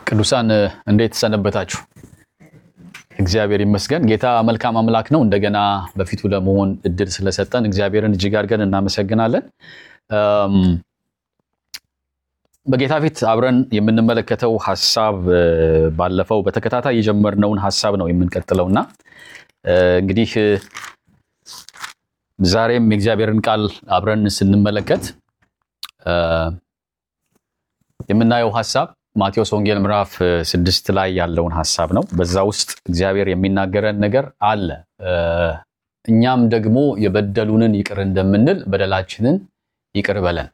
ቅዱሳን እንዴት ሰነበታችሁ? እግዚአብሔር ይመስገን። ጌታ መልካም አምላክ ነው። እንደገና በፊቱ ለመሆን እድል ስለሰጠን እግዚአብሔርን እጅግ አድርገን እናመሰግናለን። በጌታ ፊት አብረን የምንመለከተው ሀሳብ ባለፈው በተከታታይ የጀመርነውን ሀሳብ ነው የምንቀጥለውና እንግዲህ ዛሬም የእግዚአብሔርን ቃል አብረን ስንመለከት የምናየው ሀሳብ ማቴዎስ ወንጌል ምዕራፍ ስድስት ላይ ያለውን ሀሳብ ነው። በዛ ውስጥ እግዚአብሔር የሚናገረን ነገር አለ። እኛም ደግሞ የበደሉንን ይቅር እንደምንል በደላችንን ይቅር በለን።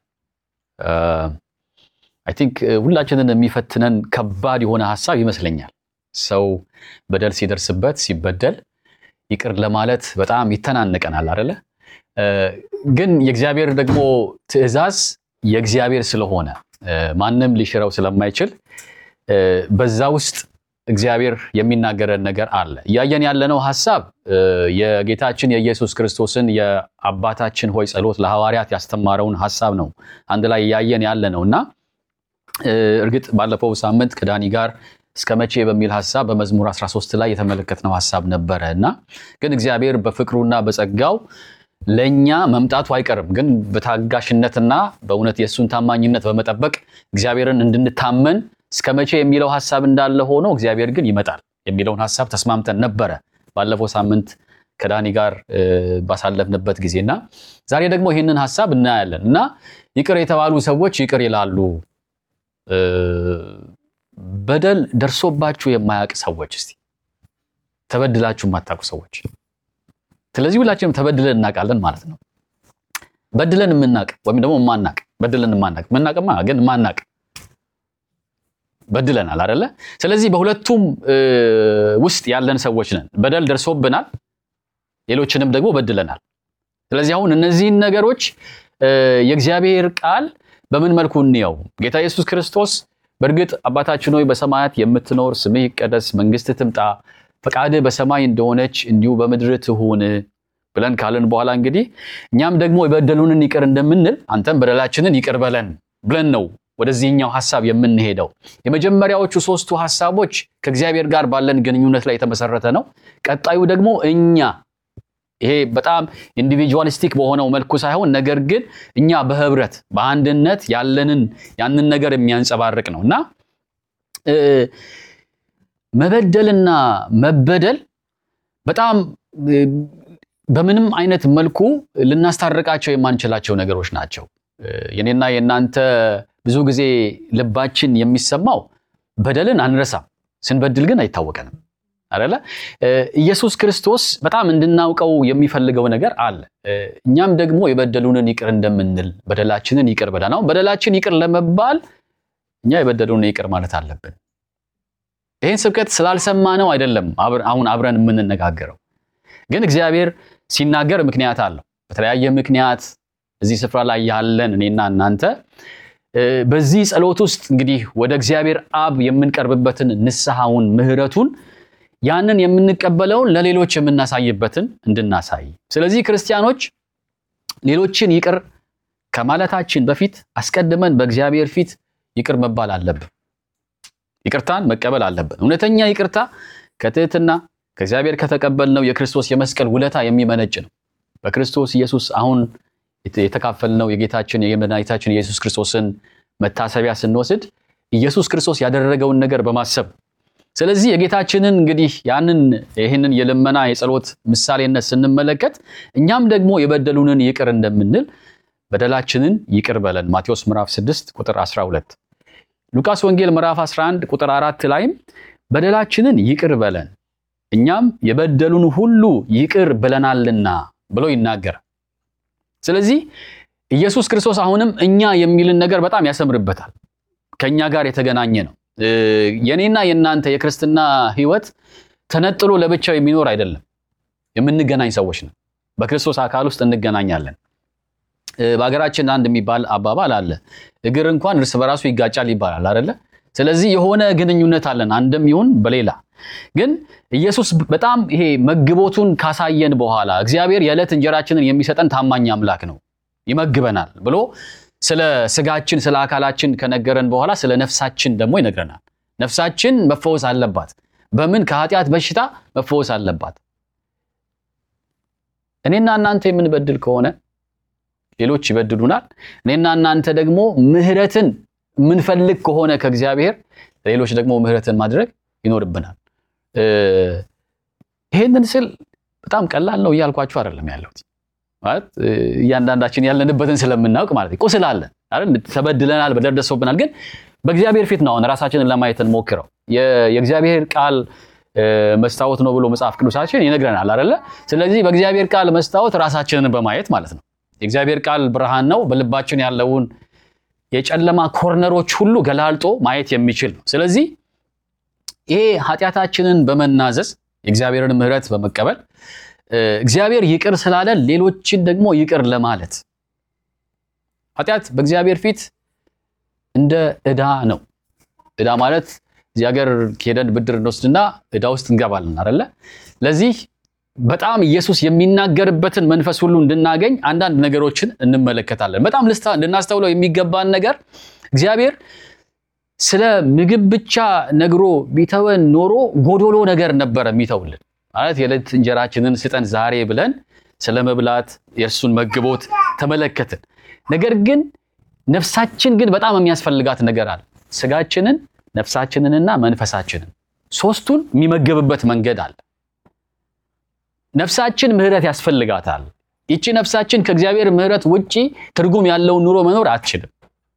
አይ ቲንክ ሁላችንን የሚፈትነን ከባድ የሆነ ሀሳብ ይመስለኛል። ሰው በደል ሲደርስበት ሲበደል ይቅር ለማለት በጣም ይተናነቀናል አደለ? ግን የእግዚአብሔር ደግሞ ትእዛዝ የእግዚአብሔር ስለሆነ ማንም ሊሽረው ስለማይችል በዛ ውስጥ እግዚአብሔር የሚናገረን ነገር አለ። እያየን ያለነው ሀሳብ የጌታችን የኢየሱስ ክርስቶስን የአባታችን ሆይ ጸሎት ለሐዋርያት ያስተማረውን ሀሳብ ነው አንድ ላይ እያየን ያለ ነው እና እርግጥ ባለፈው ሳምንት ከዳኒ ጋር እስከ መቼ በሚል ሀሳብ በመዝሙር 13 ላይ የተመለከትነው ሀሳብ ነበረ እና ግን እግዚአብሔር በፍቅሩና በጸጋው ለእኛ መምጣቱ አይቀርም። ግን በታጋሽነትና በእውነት የእሱን ታማኝነት በመጠበቅ እግዚአብሔርን እንድንታመን እስከ መቼ የሚለው ሀሳብ እንዳለ ሆኖ እግዚአብሔር ግን ይመጣል የሚለውን ሀሳብ ተስማምተን ነበረ ባለፈው ሳምንት ከዳኒ ጋር ባሳለፍንበት ጊዜና ዛሬ ደግሞ ይህንን ሀሳብ እናያለን እና ይቅር የተባሉ ሰዎች ይቅር ይላሉ። በደል ደርሶባችሁ የማያውቅ ሰዎች እስቲ ተበድላችሁ የማታውቁ ሰዎች ስለዚህ ሁላችንም ተበድለን እናውቃለን ማለት ነው። በድለን የምናውቅ ወይም ደግሞ የማናውቅ በድለን የማናውቅ የምናውቅማ ግን የማናውቅ በድለናል አይደለ? ስለዚህ በሁለቱም ውስጥ ያለን ሰዎች ነን። በደል ደርሶብናል፣ ሌሎችንም ደግሞ በድለናል። ስለዚህ አሁን እነዚህን ነገሮች የእግዚአብሔር ቃል በምን መልኩ እንየው? ጌታ ኢየሱስ ክርስቶስ በእርግጥ አባታችን ሆይ በሰማያት የምትኖር ስምህ ይቀደስ፣ መንግስትህ ትምጣ ፈቃድህ በሰማይ እንደሆነች እንዲሁ በምድር ትሁን ብለን ካለን በኋላ እንግዲህ እኛም ደግሞ የበደሉንን ይቅር እንደምንል አንተም በደላችንን ይቅር በለን ብለን ነው ወደዚህኛው ሀሳብ የምንሄደው። የመጀመሪያዎቹ ሶስቱ ሀሳቦች ከእግዚአብሔር ጋር ባለን ግንኙነት ላይ የተመሰረተ ነው። ቀጣዩ ደግሞ እኛ ይሄ በጣም ኢንዲቪጁዋሊስቲክ በሆነው መልኩ ሳይሆን ነገር ግን እኛ በህብረት በአንድነት ያለንን ያንን ነገር የሚያንጸባርቅ ነው እና መበደልና መበደል በጣም በምንም አይነት መልኩ ልናስታርቃቸው የማንችላቸው ነገሮች ናቸው። የኔና የእናንተ ብዙ ጊዜ ልባችን የሚሰማው በደልን አንረሳም፣ ስንበድል ግን አይታወቀንም አይደለ? ኢየሱስ ክርስቶስ በጣም እንድናውቀው የሚፈልገው ነገር አለ። እኛም ደግሞ የበደሉንን ይቅር እንደምንል በደላችንን ይቅር በለን። አሁን በደላችን ይቅር ለመባል እኛ የበደሉንን ይቅር ማለት አለብን። ይህን ስብከት ስላልሰማነው አይደለም አሁን አብረን የምንነጋገረው። ግን እግዚአብሔር ሲናገር ምክንያት አለው። በተለያየ ምክንያት እዚህ ስፍራ ላይ ያለን እኔና እናንተ በዚህ ጸሎት ውስጥ እንግዲህ ወደ እግዚአብሔር አብ የምንቀርብበትን ንስሐውን፣ ምሕረቱን ያንን የምንቀበለውን ለሌሎች የምናሳይበትን እንድናሳይ። ስለዚህ ክርስቲያኖች ሌሎችን ይቅር ከማለታችን በፊት አስቀድመን በእግዚአብሔር ፊት ይቅር መባል አለብን። ይቅርታን መቀበል አለብን። እውነተኛ ይቅርታ ከትህትና ከእግዚአብሔር ከተቀበልነው የክርስቶስ የመስቀል ውለታ የሚመነጭ ነው። በክርስቶስ ኢየሱስ አሁን የተካፈልነው የጌታችን የመድኃኒታችን የኢየሱስ ክርስቶስን መታሰቢያ ስንወስድ ኢየሱስ ክርስቶስ ያደረገውን ነገር በማሰብ ስለዚህ የጌታችንን እንግዲህ ያንን ይህንን የልመና የጸሎት ምሳሌነት ስንመለከት እኛም ደግሞ የበደሉንን ይቅር እንደምንል በደላችንን ይቅር በለን ማቴዎስ ምዕራፍ 6 ቁጥር 12 ሉቃስ ወንጌል ምዕራፍ 11 ቁጥር 4 ላይም በደላችንን ይቅር በለን እኛም የበደሉን ሁሉ ይቅር ብለናልና ብሎ ይናገራል። ስለዚህ ኢየሱስ ክርስቶስ አሁንም እኛ የሚልን ነገር በጣም ያሰምርበታል። ከእኛ ጋር የተገናኘ ነው። የኔና የእናንተ የክርስትና ሕይወት ተነጥሎ ለብቻው የሚኖር አይደለም። የምንገናኝ ሰዎች ነው። በክርስቶስ አካል ውስጥ እንገናኛለን። በሀገራችን አንድ የሚባል አባባል አለ። እግር እንኳን እርስ በራሱ ይጋጫል ይባላል አይደለ? ስለዚህ የሆነ ግንኙነት አለን አንድም ይሁን በሌላ ግን ኢየሱስ በጣም ይሄ መግቦቱን ካሳየን በኋላ እግዚአብሔር የዕለት እንጀራችንን የሚሰጠን ታማኝ አምላክ ነው፣ ይመግበናል ብሎ ስለ ስጋችን ስለ አካላችን ከነገረን በኋላ ስለ ነፍሳችን ደግሞ ይነግረናል። ነፍሳችን መፈወስ አለባት። በምን? ከኃጢአት በሽታ መፈወስ አለባት። እኔና እናንተ የምንበድል ከሆነ ሌሎች ይበድሉናል። እኔና እናንተ ደግሞ ምሕረትን የምንፈልግ ከሆነ ከእግዚአብሔር ሌሎች ደግሞ ምሕረትን ማድረግ ይኖርብናል። ይሄንን ስል በጣም ቀላል ነው እያልኳችሁ አይደለም ያለሁት። ማለት እያንዳንዳችን ያለንበትን ስለምናውቅ ማለት ቁስል አለን አይደል? ተበድለናል፣ በደል ደርሶብናል። ግን በእግዚአብሔር ፊት ነው አሁን ራሳችንን ለማየት እንሞክረው። የእግዚአብሔር ቃል መስታወት ነው ብሎ መጽሐፍ ቅዱሳችን ይነግረናል አይደለ? ስለዚህ በእግዚአብሔር ቃል መስታወት ራሳችንን በማየት ማለት ነው። የእግዚአብሔር ቃል ብርሃን ነው፣ በልባችን ያለውን የጨለማ ኮርነሮች ሁሉ ገላልጦ ማየት የሚችል ነው። ስለዚህ ይሄ ኃጢአታችንን በመናዘዝ የእግዚአብሔርን ምሕረት በመቀበል እግዚአብሔር ይቅር ስላለን ሌሎችን ደግሞ ይቅር ለማለት ኃጢአት በእግዚአብሔር ፊት እንደ ዕዳ ነው። ዕዳ ማለት እዚህ ሀገር ሄደን ብድር እንወስድና ዕዳ ውስጥ እንገባለን አይደለ? ለዚህ በጣም ኢየሱስ የሚናገርበትን መንፈስ ሁሉ እንድናገኝ አንዳንድ ነገሮችን እንመለከታለን። በጣም ልናስተውለው የሚገባን ነገር እግዚአብሔር ስለ ምግብ ብቻ ነግሮ ቢተወን ኖሮ ጎዶሎ ነገር ነበረ የሚተውልን። ማለት የዕለት እንጀራችንን ስጠን ዛሬ ብለን ስለ መብላት የእርሱን መግቦት ተመለከትን። ነገር ግን ነፍሳችን ግን በጣም የሚያስፈልጋት ነገር አለ። ስጋችንን፣ ነፍሳችንንና መንፈሳችንን ሶስቱን የሚመገብበት መንገድ አለ። ነፍሳችን ምሕረት ያስፈልጋታል። ይቺ ነፍሳችን ከእግዚአብሔር ምሕረት ውጪ ትርጉም ያለውን ኑሮ መኖር አትችልም።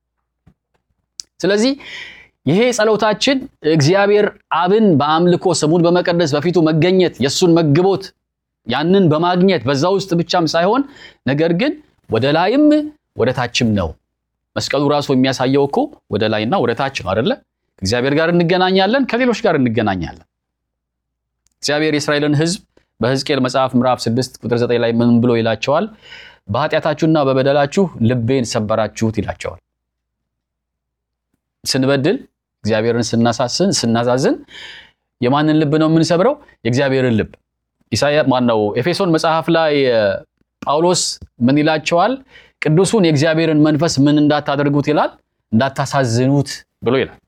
ስለዚህ ይሄ ጸሎታችን እግዚአብሔር አብን በአምልኮ ስሙን በመቀደስ በፊቱ መገኘት የእሱን መግቦት ያንን በማግኘት በዛ ውስጥ ብቻም ሳይሆን ነገር ግን ወደ ላይም ወደ ታችም ነው። መስቀሉ ራሱ የሚያሳየው እኮ ወደ ላይና ወደ ታች ነው አይደለ? ከእግዚአብሔር ጋር እንገናኛለን፣ ከሌሎች ጋር እንገናኛለን። እግዚአብሔር የእስራኤልን ሕዝብ በሕዝቅኤል መጽሐፍ ምዕራፍ 6 ቁጥር 9 ላይ ምን ብሎ ይላቸዋል? በኃጢአታችሁና በበደላችሁ ልቤን ሰበራችሁት ይላቸዋል። ስንበድል እግዚአብሔርን ስናሳስን ስናዛዝን የማንን ልብ ነው የምንሰብረው? የእግዚአብሔርን ልብ። ኢሳያ ማነው ኤፌሶን መጽሐፍ ላይ ጳውሎስ ምን ይላቸዋል? ቅዱሱን የእግዚአብሔርን መንፈስ ምን እንዳታደርጉት ይላል? እንዳታሳዝኑት ብሎ ይላል።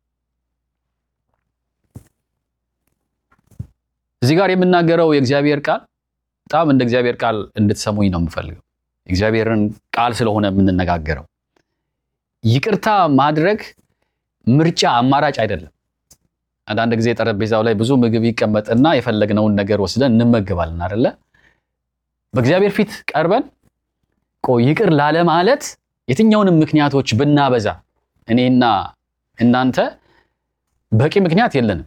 እዚህ ጋር የምናገረው የእግዚአብሔር ቃል በጣም እንደ እግዚአብሔር ቃል እንድትሰሙኝ ነው የምፈልገው። የእግዚአብሔርን ቃል ስለሆነ የምንነጋገረው ይቅርታ ማድረግ ምርጫ አማራጭ አይደለም። አንዳንድ ጊዜ ጠረጴዛው ላይ ብዙ ምግብ ይቀመጥና የፈለግነውን ነገር ወስደን እንመገባለን አይደለ? በእግዚአብሔር ፊት ቀርበን ቆይ ይቅር ላለማለት የትኛውንም ምክንያቶች ብናበዛ እኔና እናንተ በቂ ምክንያት የለንም።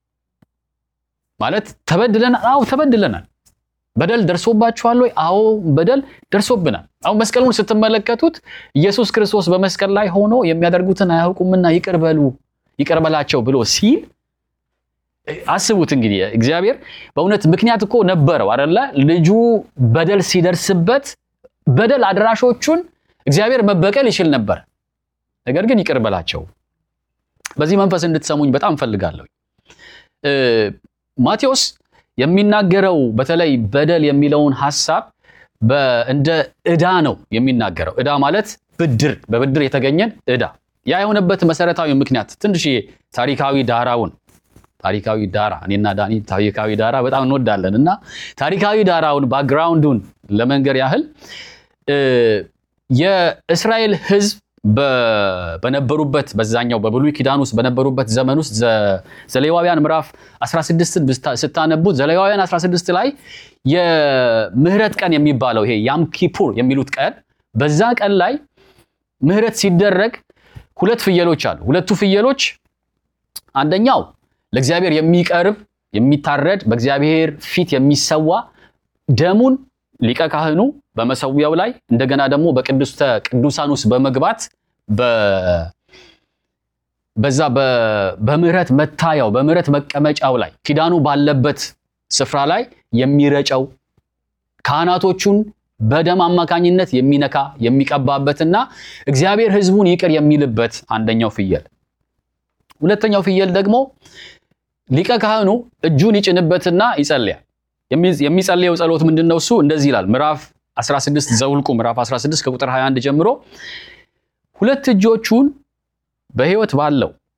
ማለት ተበድለናል። አዎ ተበድለናል። በደል ደርሶባችኋል ወይ? አዎ በደል ደርሶብናል። አሁን መስቀሉን ስትመለከቱት ኢየሱስ ክርስቶስ በመስቀል ላይ ሆኖ የሚያደርጉትን አያውቁምና ይቅር በሉ ይቅር በላቸው ብሎ ሲል አስቡት እንግዲህ እግዚአብሔር በእውነት ምክንያት እኮ ነበረው አደለ? ልጁ በደል ሲደርስበት በደል አድራሾቹን እግዚአብሔር መበቀል ይችል ነበር። ነገር ግን ይቅር በላቸው። በዚህ መንፈስ እንድትሰሙኝ በጣም እፈልጋለሁ። ማቴዎስ የሚናገረው በተለይ በደል የሚለውን ሐሳብ እንደ ዕዳ ነው የሚናገረው። ዕዳ ማለት ብድር፣ በብድር የተገኘን ዕዳ። ያ የሆነበት መሰረታዊ ምክንያት ትንሽዬ ታሪካዊ ዳራውን ታሪካዊ ዳራ እኔና ዳኒ ታሪካዊ ዳራ በጣም እንወዳለን እና ታሪካዊ ዳራውን ባክግራውንዱን ለመንገር ያህል የእስራኤል ሕዝብ በነበሩበት በዛኛው በብሉይ ኪዳን ውስጥ በነበሩበት ዘመን ውስጥ ዘሌዋውያን ምዕራፍ 16ን ስታነቡት ዘሌዋውያን 16 ላይ የምህረት ቀን የሚባለው ይሄ ያም ኪፑር የሚሉት ቀን በዛ ቀን ላይ ምህረት ሲደረግ ሁለት ፍየሎች አሉ። ሁለቱ ፍየሎች አንደኛው ለእግዚአብሔር የሚቀርብ የሚታረድ በእግዚአብሔር ፊት የሚሰዋ ደሙን ሊቀ ካህኑ በመሰዊያው ላይ እንደገና ደግሞ በቅድስተ ቅዱሳን ውስጥ በመግባት በዛ በምህረት መታያው በምህረት መቀመጫው ላይ ኪዳኑ ባለበት ስፍራ ላይ የሚረጨው ካህናቶቹን በደም አማካኝነት የሚነካ የሚቀባበትና እግዚአብሔር ሕዝቡን ይቅር የሚልበት አንደኛው ፍየል። ሁለተኛው ፍየል ደግሞ ሊቀ ካህኑ እጁን ይጭንበትና ይጸልያል። የሚጸልየው ጸሎት ምንድን ነው? እሱ እንደዚህ ይላል። ምዕራፍ 16 ዘውልቁ ምዕራፍ 16 ከቁጥር 21 ጀምሮ ሁለት እጆቹን በሕይወት ባለው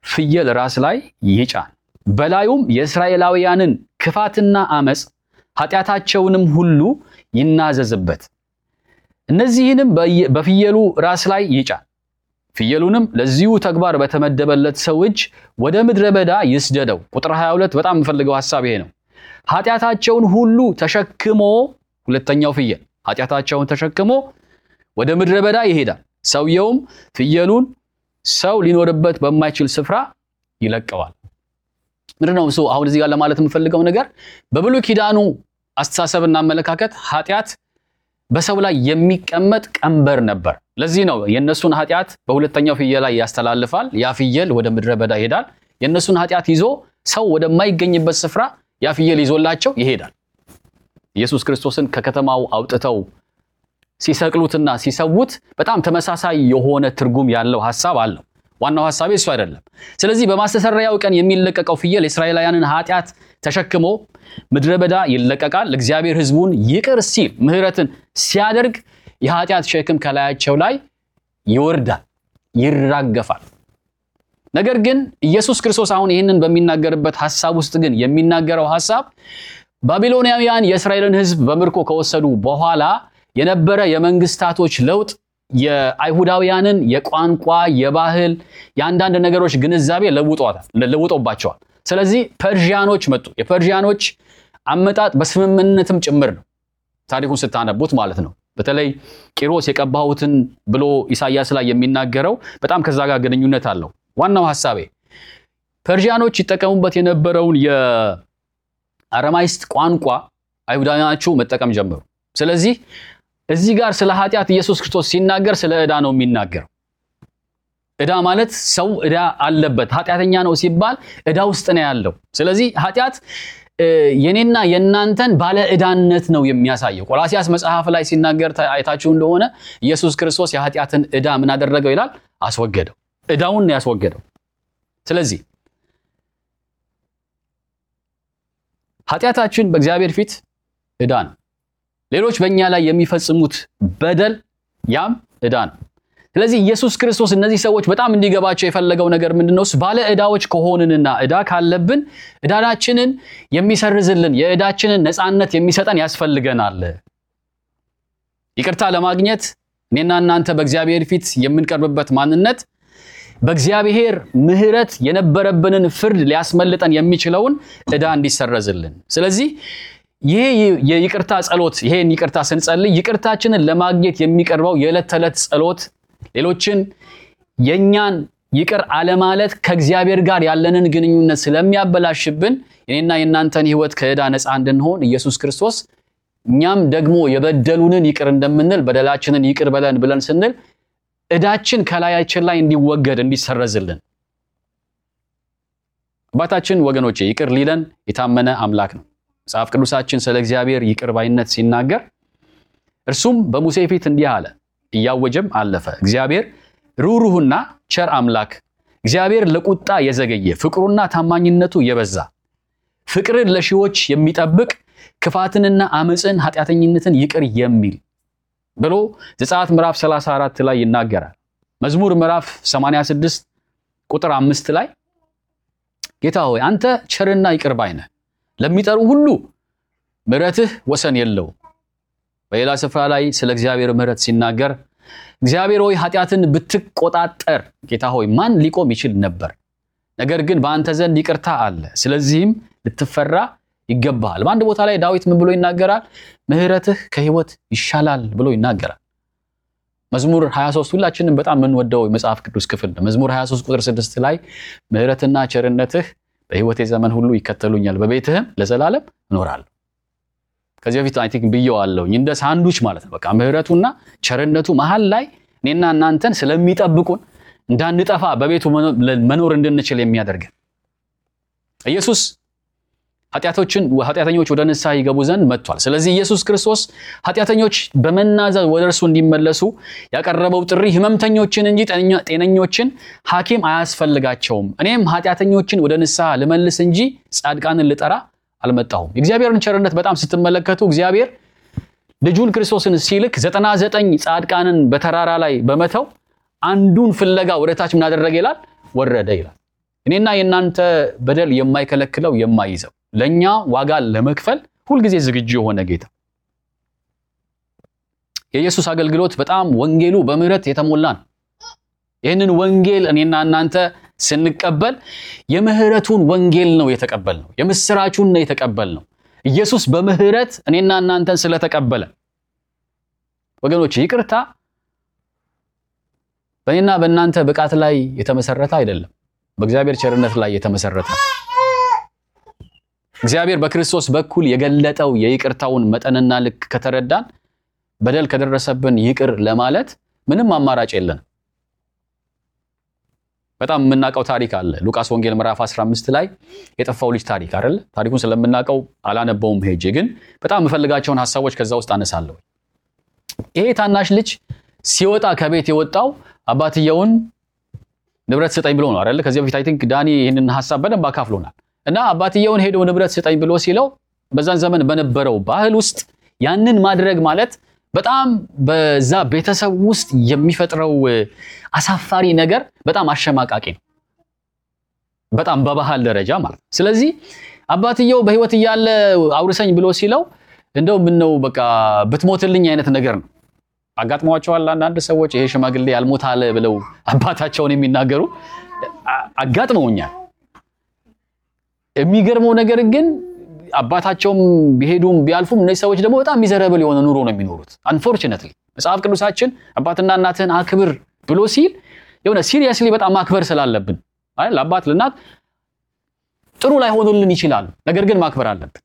ፍየል ራስ ላይ ይጫን፣ በላዩም የእስራኤላውያንን ክፋትና አመፅ ኃጢአታቸውንም ሁሉ ይናዘዝበት። እነዚህንም በፍየሉ ራስ ላይ ይጫን። ፍየሉንም ለዚሁ ተግባር በተመደበለት ሰው እጅ ወደ ምድረ በዳ ይስደደው። ቁጥር 22 በጣም የምፈልገው ሐሳብ ይሄ ነው። ኃጢአታቸውን ሁሉ ተሸክሞ ሁለተኛው ፍየል ኃጢአታቸውን ተሸክሞ ወደ ምድረ በዳ ይሄዳል። ሰውየውም ፍየሉን ሰው ሊኖርበት በማይችል ስፍራ ይለቀዋል። ምንድን ነው እሱ አሁን እዚህ ጋር ለማለት የምፈልገው ነገር በብሉይ ኪዳኑ አስተሳሰብና አመለካከት ኃጢአት በሰው ላይ የሚቀመጥ ቀንበር ነበር። ለዚህ ነው የእነሱን ኃጢአት በሁለተኛው ፍየል ላይ ያስተላልፋል። ያ ፍየል ወደ ምድረ በዳ ይሄዳል። የእነሱን ኃጢአት ይዞ ሰው ወደማይገኝበት ስፍራ ያ ፍየል ይዞላቸው ይሄዳል። ኢየሱስ ክርስቶስን ከከተማው አውጥተው ሲሰቅሉትና ሲሰዉት በጣም ተመሳሳይ የሆነ ትርጉም ያለው ሐሳብ አለው። ዋናው ሐሳቤ እሱ አይደለም። ስለዚህ በማስተሰረያው ቀን የሚለቀቀው ፍየል የእስራኤላውያንን ኃጢአት ተሸክሞ ምድረ በዳ ይለቀቃል። እግዚአብሔር ሕዝቡን ይቅር ሲል ምሕረትን ሲያደርግ የኃጢአት ሸክም ከላያቸው ላይ ይወርዳል፣ ይራገፋል። ነገር ግን ኢየሱስ ክርስቶስ አሁን ይህንን በሚናገርበት ሐሳብ ውስጥ ግን የሚናገረው ሐሳብ ባቢሎናውያን የእስራኤልን ሕዝብ በምርኮ ከወሰዱ በኋላ የነበረ የመንግስታቶች ለውጥ የአይሁዳውያንን የቋንቋ፣ የባህል፣ የአንዳንድ ነገሮች ግንዛቤ ለውጦባቸዋል። ስለዚህ ፐርዥያኖች መጡ። የፐርዥያኖች አመጣጥ በስምምነትም ጭምር ነው። ታሪኩን ስታነቡት ማለት ነው። በተለይ ቂሮስ የቀባሁትን ብሎ ኢሳያስ ላይ የሚናገረው በጣም ከዛ ጋር ግንኙነት አለው። ዋናው ሐሳቤ ፐርዥያኖች ይጠቀሙበት የነበረውን የአረማይስጥ ቋንቋ አይሁዳውያኖቹ መጠቀም ጀመሩ። ስለዚህ እዚህ ጋር ስለ ኃጢአት ኢየሱስ ክርስቶስ ሲናገር ስለ ዕዳ ነው የሚናገረው። ዕዳ ማለት ሰው ዕዳ አለበት፣ ኃጢአተኛ ነው ሲባል ዕዳ ውስጥ ነው ያለው። ስለዚህ ኃጢአት የኔና የእናንተን ባለ ዕዳነት ነው የሚያሳየው። ቆላሲያስ መጽሐፍ ላይ ሲናገር አይታችሁ እንደሆነ ኢየሱስ ክርስቶስ የኃጢአትን ዕዳ ምን አደረገው ይላል? አስወገደው። ዕዳውን ነው ያስወገደው። ስለዚህ ኃጢአታችን በእግዚአብሔር ፊት ዕዳ ነው። ሌሎች በእኛ ላይ የሚፈጽሙት በደል ያም ዕዳ ነው። ስለዚህ ኢየሱስ ክርስቶስ እነዚህ ሰዎች በጣም እንዲገባቸው የፈለገው ነገር ምንድን ነው? ባለ ዕዳዎች ከሆንንና ዕዳ ካለብን ዕዳችንን የሚሰርዝልን የዕዳችንን ነፃነት የሚሰጠን ያስፈልገናል። ይቅርታ ለማግኘት እኔና እናንተ በእግዚአብሔር ፊት የምንቀርብበት ማንነት በእግዚአብሔር ምሕረት የነበረብንን ፍርድ ሊያስመልጠን የሚችለውን ዕዳ እንዲሰረዝልን ስለዚህ ይሄ የይቅርታ ጸሎት ይሄን ይቅርታ ስንጸልይ ይቅርታችንን ለማግኘት የሚቀርበው የዕለት ተዕለት ጸሎት ሌሎችን የእኛን ይቅር አለማለት ከእግዚአብሔር ጋር ያለንን ግንኙነት ስለሚያበላሽብን የኔና የእናንተን ሕይወት ከዕዳ ነፃ እንድንሆን ኢየሱስ ክርስቶስ እኛም ደግሞ የበደሉንን ይቅር እንደምንል በደላችንን ይቅር በለን ብለን ስንል ዕዳችን ከላያችን ላይ እንዲወገድ እንዲሰረዝልን አባታችን ወገኖቼ ይቅር ሊለን የታመነ አምላክ ነው። መጽሐፍ ቅዱሳችን ስለ እግዚአብሔር ይቅር ባይነት ሲናገር እርሱም በሙሴ ፊት እንዲህ አለ፣ እያወጀም አለፈ። እግዚአብሔር ሩህሩህና ቸር አምላክ፣ እግዚአብሔር ለቁጣ የዘገየ ፍቅሩና ታማኝነቱ የበዛ ፍቅርን ለሺዎች የሚጠብቅ ክፋትንና አመፅን ኃጢአተኝነትን ይቅር የሚል ብሎ ዘጸአት ምዕራፍ 34 ላይ ይናገራል። መዝሙር ምዕራፍ 86 ቁጥር አምስት ላይ ጌታ ሆይ አንተ ቸርና ይቅር ባይ ነህ ለሚጠሩ ሁሉ ምሕረትህ ወሰን የለው። በሌላ ስፍራ ላይ ስለ እግዚአብሔር ምሕረት ሲናገር እግዚአብሔር ሆይ ኃጢአትን ብትቆጣጠር ጌታ ሆይ ማን ሊቆም ይችል ነበር? ነገር ግን በአንተ ዘንድ ይቅርታ አለ፣ ስለዚህም ልትፈራ ይገባሃል። በአንድ ቦታ ላይ ዳዊት ምን ብሎ ይናገራል? ምሕረትህ ከሕይወት ይሻላል ብሎ ይናገራል። መዝሙር 23 ሁላችንም በጣም የምንወደው የመጽሐፍ ቅዱስ ክፍል ነው። መዝሙር 23 ቁጥር 6 ላይ ምሕረትና ቸርነትህ በሕይወቴ ዘመን ሁሉ ይከተሉኛል፣ በቤትህም ለዘላለም እኖራለሁ። ከዚህ በፊት አይ ቲንክ ብየዋለሁኝ እንደ ሳንዱች ማለት ነው። በቃ ምሕረቱና ቸርነቱ መሀል ላይ እኔና እናንተን ስለሚጠብቁን እንዳንጠፋ በቤቱ መኖር እንድንችል የሚያደርገን ኢየሱስ ኃጢአቶችን ኃጢአተኞች ወደ ንስሐ ይገቡ ዘንድ መጥቷል። ስለዚህ ኢየሱስ ክርስቶስ ኃጢአተኞች በመናዘዝ ወደ እርሱ እንዲመለሱ ያቀረበው ጥሪ ህመምተኞችን እንጂ ጤነኞችን ሐኪም አያስፈልጋቸውም፣ እኔም ኃጢአተኞችን ወደ ንስሐ ልመልስ እንጂ ጻድቃንን ልጠራ አልመጣሁም። የእግዚአብሔርን ቸርነት በጣም ስትመለከቱ እግዚአብሔር ልጁን ክርስቶስን ሲልክ ዘጠና ዘጠኝ ጻድቃንን በተራራ ላይ በመተው አንዱን ፍለጋ ወደ ታች ምን አደረገ ይላል? ወረደ ይላል። እኔና የእናንተ በደል የማይከለክለው የማይይዘው ለእኛ ዋጋ ለመክፈል ሁልጊዜ ዝግጁ የሆነ ጌታ የኢየሱስ አገልግሎት በጣም ወንጌሉ በምህረት የተሞላ ነው። ይህንን ወንጌል እኔና እናንተ ስንቀበል የምህረቱን ወንጌል ነው የተቀበልነው። የምስራቹን ነው የተቀበልነው። ኢየሱስ በምህረት እኔና እናንተን ስለተቀበለ ወገኖች ይቅርታ በእኔና በእናንተ ብቃት ላይ የተመሰረተ አይደለም፣ በእግዚአብሔር ቸርነት ላይ የተመሰረተ እግዚአብሔር በክርስቶስ በኩል የገለጠው የይቅርታውን መጠንና ልክ ከተረዳን በደል ከደረሰብን ይቅር ለማለት ምንም አማራጭ የለንም። በጣም የምናውቀው ታሪክ አለ። ሉቃስ ወንጌል ምዕራፍ 15 ላይ የጠፋው ልጅ ታሪክ አይደለ? ታሪኩን ስለምናውቀው አላነበውም ሄጄ፣ ግን በጣም የምፈልጋቸውን ሀሳቦች ከዛ ውስጥ አነሳለሁ። ይሄ ታናሽ ልጅ ሲወጣ ከቤት የወጣው አባትየውን ንብረት ስጠኝ ብሎ ነው አይደለ? ከዚህ በፊት አይ ቲንክ ዳኒ ይህንን ሀሳብ በደንብ አካፍሎናል። እና አባትየውን ሄዶ ንብረት ስጠኝ ብሎ ሲለው በዛን ዘመን በነበረው ባህል ውስጥ ያንን ማድረግ ማለት በጣም በዛ ቤተሰብ ውስጥ የሚፈጥረው አሳፋሪ ነገር በጣም አሸማቃቂ ነው። በጣም በባህል ደረጃ ማለት ነው። ስለዚህ አባትየው በሕይወት እያለ አውርሰኝ ብሎ ሲለው እንደው ምነው በቃ ብትሞትልኝ አይነት ነገር ነው። አጋጥሟቸዋል አንዳንድ ሰዎች ይሄ ሽማግሌ ያልሞት አለ ብለው አባታቸውን የሚናገሩ አጋጥመውኛል። የሚገርመው ነገር ግን አባታቸውም ቢሄዱም ቢያልፉም እነዚህ ሰዎች ደግሞ በጣም ሚዘረብል የሆነ ኑሮ ነው የሚኖሩት። አንፎርችነትሊ መጽሐፍ ቅዱሳችን አባትና እናትህን አክብር ብሎ ሲል የሆነ ሲሪየስሊ በጣም ማክበር ስላለብን አይደል? አባት ለእናት ጥሩ ላይሆኑልን ይችላሉ፣ ነገር ግን ማክበር አለብን።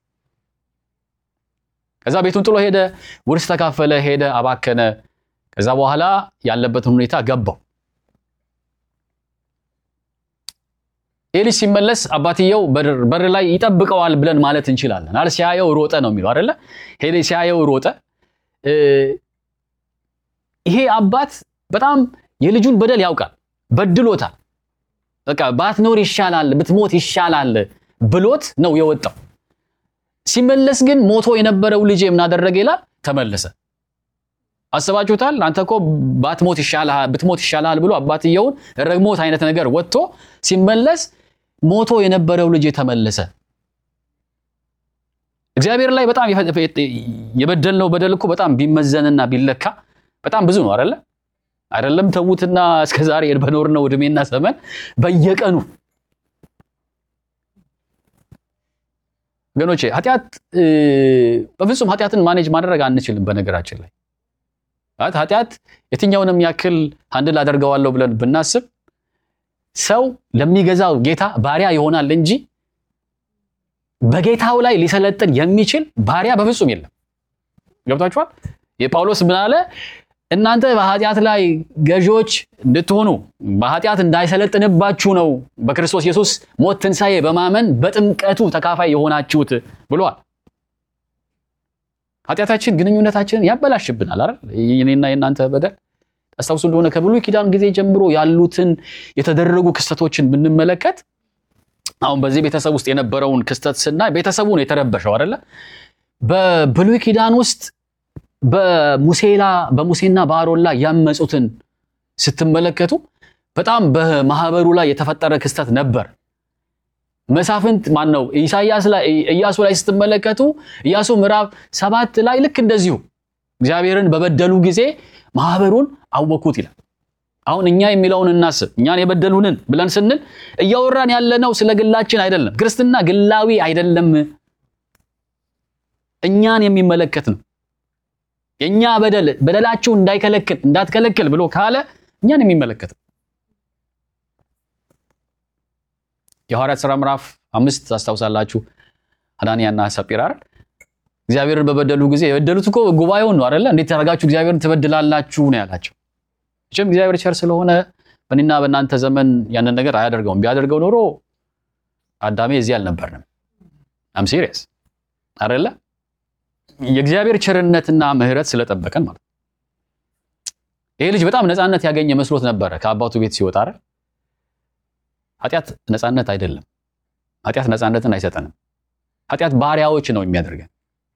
ከዛ ቤቱን ጥሎ ሄደ፣ ውርስ ተካፈለ፣ ሄደ፣ አባከነ። ከዛ በኋላ ያለበትን ሁኔታ ገባው። ይህ ልጅ ሲመለስ አባትየው በር ላይ ይጠብቀዋል ብለን ማለት እንችላለን። አለ ሲያየው ሮጠ ነው የሚለው አይደለ? ሄደ ሲያየው ሮጠ። ይሄ አባት በጣም የልጁን በደል ያውቃል፣ በድሎታል። በቃ ባትኖር ይሻላል፣ ብትሞት ይሻላል ብሎት ነው የወጣው። ሲመለስ ግን ሞቶ የነበረው ልጅ የምናደረገ ይላል ተመለሰ። አስባችሁታል? አንተ እኮ ባትሞት ይሻልሃል ብትሞት ይሻልሃል ብሎ አባትየውን ረግሞት አይነት ነገር ወጥቶ ሲመለስ ሞቶ የነበረው ልጅ ተመለሰ። እግዚአብሔር ላይ በጣም የበደልነው በደል እኮ በጣም ቢመዘንና ቢለካ በጣም ብዙ ነው አይደለ? አይደለም ተዉትና እስከ ዛሬ በኖርነው እድሜና ዘመን በየቀኑ ወገኖቼ ኃጢአት በፍጹም ኃጢአትን ማኔጅ ማድረግ አንችልም። በነገራችን ላይ ኃጢአት የትኛውንም ያክል አንድል አደርገዋለሁ ብለን ብናስብ ሰው ለሚገዛው ጌታ ባሪያ ይሆናል እንጂ በጌታው ላይ ሊሰለጥን የሚችል ባሪያ በፍጹም የለም። ገብታችኋል? የጳውሎስ ምን አለ? እናንተ በኃጢአት ላይ ገዢዎች እንድትሆኑ በኃጢአት እንዳይሰለጥንባችሁ ነው በክርስቶስ ኢየሱስ ሞት ትንሣኤ በማመን በጥምቀቱ ተካፋይ የሆናችሁት ብሏል። ኃጢአታችን ግንኙነታችንን ያበላሽብናል አይደል? የኔና የእናንተ በደል አስታውሱ እንደሆነ ከብሉይ ኪዳን ጊዜ ጀምሮ ያሉትን የተደረጉ ክስተቶችን ብንመለከት አሁን በዚህ ቤተሰብ ውስጥ የነበረውን ክስተት ስናይ ቤተሰቡ ነው የተረበሸው አይደለ? በብሉይ ኪዳን ውስጥ በሙሴላ በሙሴና በአሮን ላይ ያመፁትን ስትመለከቱ በጣም በማህበሩ ላይ የተፈጠረ ክስተት ነበር። መሳፍንት ማን ነው ኢሳያስ ላይ ኢያሱ ላይ ስትመለከቱ ኢያሱ ምዕራፍ ሰባት ላይ ልክ እንደዚሁ እግዚአብሔርን በበደሉ ጊዜ ማህበሩን አወኩት ይላል። አሁን እኛ የሚለውን እናስብ። እኛን የበደሉንን ብለን ስንል እያወራን ያለነው ስለ ግላችን አይደለም። ክርስትና ግላዊ አይደለም፣ እኛን የሚመለከት ነው። የእኛ በደል በደላችሁ እንዳይከለክል እንዳትከለክል ብሎ ካለ እኛን የሚመለከት ነው። የሐዋርያት ሥራ ምዕራፍ አምስት ታስታውሳላችሁ። አናንያና ሰጲራ እግዚአብሔርን በበደሉ ጊዜ የበደሉት እኮ ጉባኤውን ነው አይደለ? እንዴት ያደርጋችሁ እግዚአብሔርን ትበድላላችሁ ነው ያላቸው። መቼም እግዚአብሔር ቸር ስለሆነ በእኔና በእናንተ ዘመን ያንን ነገር አያደርገውም። ቢያደርገው ኖሮ አዳሜ እዚህ አልነበርንም። አም ሲሪየስ አይደለ? የእግዚአብሔር ቸርነትና ምሕረት ስለጠበቀን ማለት ይሄ ልጅ በጣም ነፃነት ያገኘ መስሎት ነበረ ከአባቱ ቤት ሲወጣ አይደል? ኃጢአት ነፃነት አይደለም። ኃጢአት ነፃነትን አይሰጠንም። ኃጢአት ባሪያዎች ነው የሚያደርገን።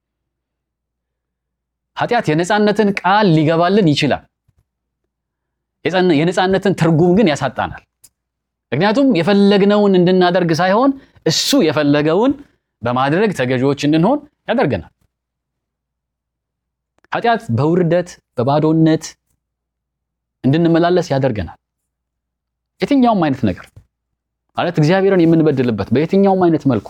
ኃጢአት የነፃነትን ቃል ሊገባልን ይችላል። የነፃነትን ትርጉም ግን ያሳጣናል። ምክንያቱም የፈለግነውን እንድናደርግ ሳይሆን እሱ የፈለገውን በማድረግ ተገዢዎች እንድንሆን ያደርገናል። ኃጢአት በውርደት በባዶነት እንድንመላለስ ያደርገናል። የትኛውም አይነት ነገር ማለት እግዚአብሔርን የምንበድልበት በየትኛውም አይነት መልኩ